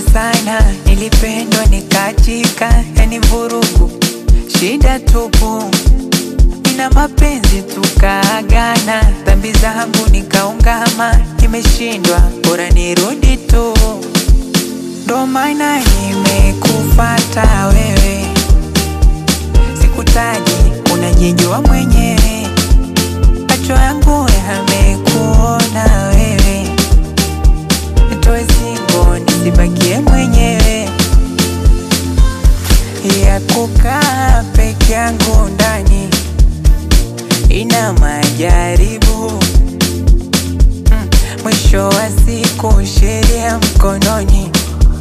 sana, nilipendwa nikachika, yani vurugu, shida tupu, nina mapenzi tukaagana, dhambi zangu nikaungama, nimeshindwa, bora nirudi tu, ndo maana nimekufata wewe, sikutaji, unajijua mwenyewe, macho yangu yamekuona wewe nitoe singo nisibakie mwenyewe ya kukaa peke yangu ndani ina majaribu mm, mwisho wa siku sheria mkononi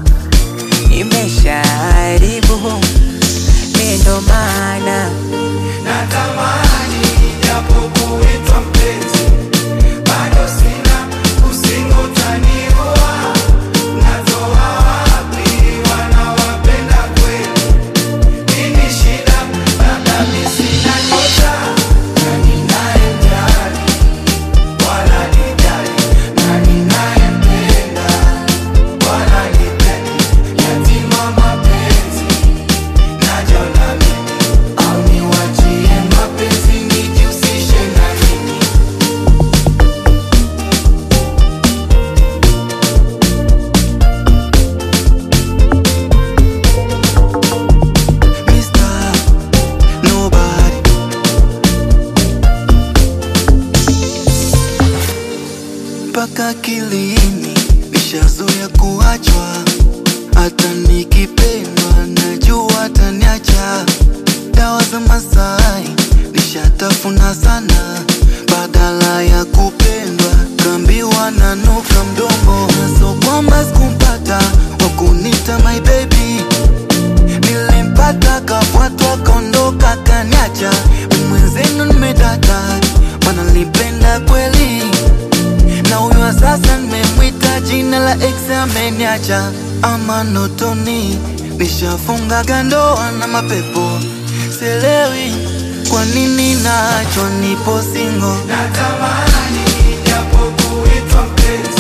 imeshaharibu mi ndo maana Natamani japo kuitwa mpenzi, bado sina usingo utaniua. Natoa wapi wanawapenda kweli? Nini shida? Labda mi sina nyota, na ninayemjali wala nijali, na ninayempenda wala nipendi. Yatima mapenzi najona mimi au niwachie mapenzi nijihusishe na nini? Mr. Nobody. Mpaka kilini nishazoea kuachwa, hata nikipendwa najua ataniacha. Dawa za Masai nishatafuna sana, badala ya kupendwa kambiwa nanuka mdomo, naso kwamba sikumpata wakunita my baby Nilimpata kafuatwa kaondoka kaniacha Mimi mwenzenu nimedata Mana nilipenda kweli Na huyo wa sasa nimemwita jina la ex ameniacha Ama notoni Nishafunga gandoa na mapepo Sielewi kwa nini naachwa nipo single Natamani japo kuitwa mpenzi